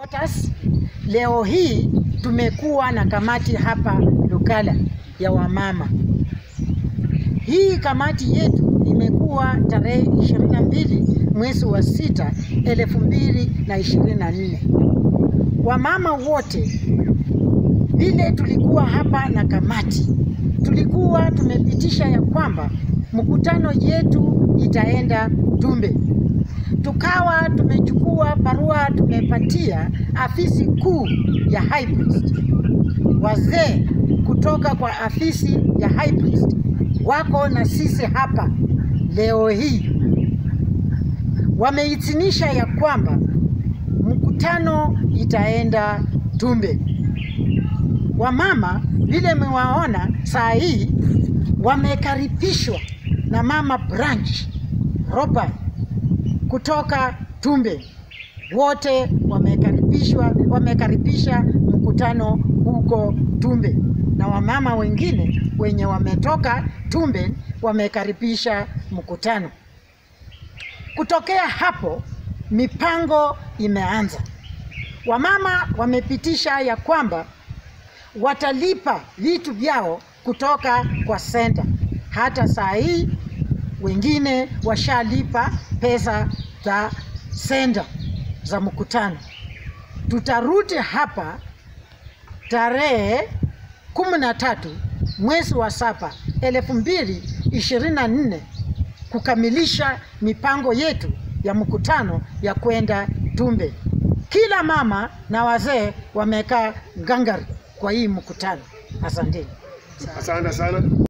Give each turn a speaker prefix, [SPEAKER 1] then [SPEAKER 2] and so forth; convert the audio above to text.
[SPEAKER 1] Otas, leo hii tumekuwa na kamati hapa Lukala ya wamama. Hii kamati yetu imekuwa tarehe 22 mwezi wa sita elfu mbili na ishirini na nne. Wamama wote vile tulikuwa hapa na kamati, tulikuwa tumepitisha ya kwamba mkutano yetu itaenda Tumbe tukawa tumechukua barua tumepatia afisi kuu ya High Priest. Wazee kutoka kwa afisi ya High Priest wako na sisi hapa leo hii, wameitinisha ya kwamba mkutano itaenda Tumbe. Wamama vile mmewaona saa hii wamekaribishwa na mama branch Robert kutoka Tumbe wote wamekaribishwa, wamekaribisha mkutano huko Tumbe, na wamama wengine wenye wametoka Tumbe wamekaribisha mkutano. Kutokea hapo, mipango imeanza. Wamama wamepitisha ya kwamba watalipa vitu vyao kutoka kwa senta. Hata saa hii wengine washalipa pesa za senda za mkutano. Tutarudi hapa tarehe kumi na tatu mwezi wa saba elfu mbili ishirini na nne kukamilisha mipango yetu ya mkutano ya kwenda Tumbe. Kila mama na wazee wamekaa ngangari kwa hii mkutano. Asanteni.
[SPEAKER 2] Asante sana.